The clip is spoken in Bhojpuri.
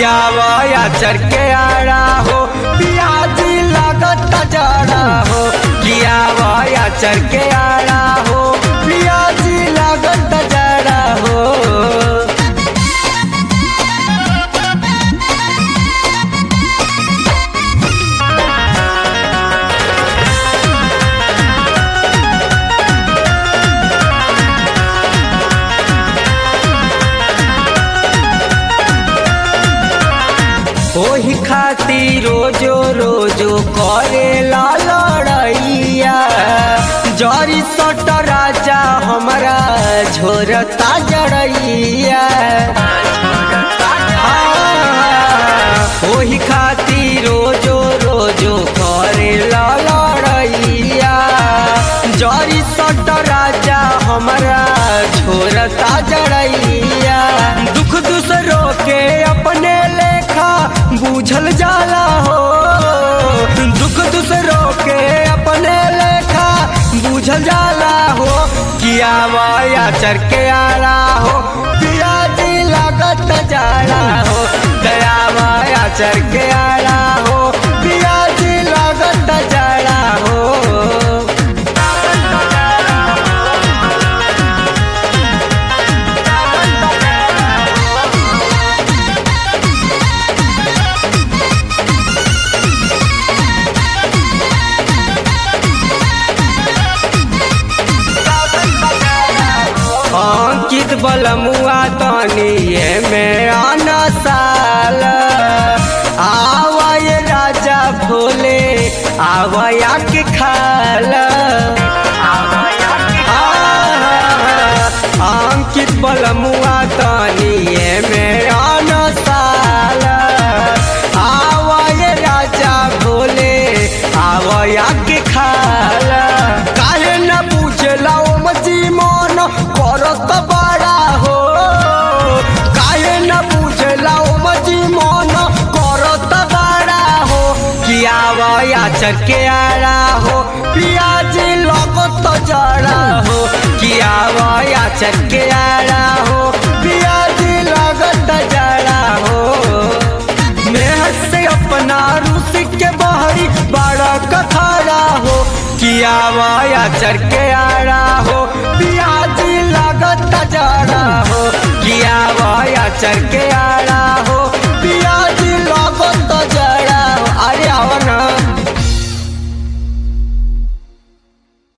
किया वाया चर के आड़ा हो पियाजी लागत जड़ा हो किया वाया चर के आड़ा हो पियाजी लागत जड़ा हो ओही खातिर रोजो रोजो करे ला लड़ैया जरी सट राजा हमारा झोरता जड़ैया ओही खातिर रोजो रोजो करे ला लड़ैया जरी सट राजा हमारा झोरता जड़ैया दुख दूसरों के अपने लेखा बूझल जाला हो दुख दूसरों के अपने लेखा बूझल जाला हो किया माया चर के आला हो पिया जी लागत जाला हो दया माया चर के आला हो पिया जी लागत जाला हो अंकित बलमुआ तनी ये में आना साल आवाय राजा भोले आवाया के खाल अंकित बलमुआ तनी ये में आना साल आवाय राजा भोले आवाया के खाल काहे न पूछला ओ मची मन करत बड़ा हो काहे न पूछला ओ मची मन करत बड़ा हो किया वया चर के आड़ा हो पियाजी लगत जड़ा हो किया वया चर के आड़ा हो पियाजी लगत जड़ा हो मेहर से अपना रूस के बहरी बड़ा कथारा हो किया वाया चर के आड़ा हो पियाजी लागत जड़ा हो किया वाया चर के आड़ा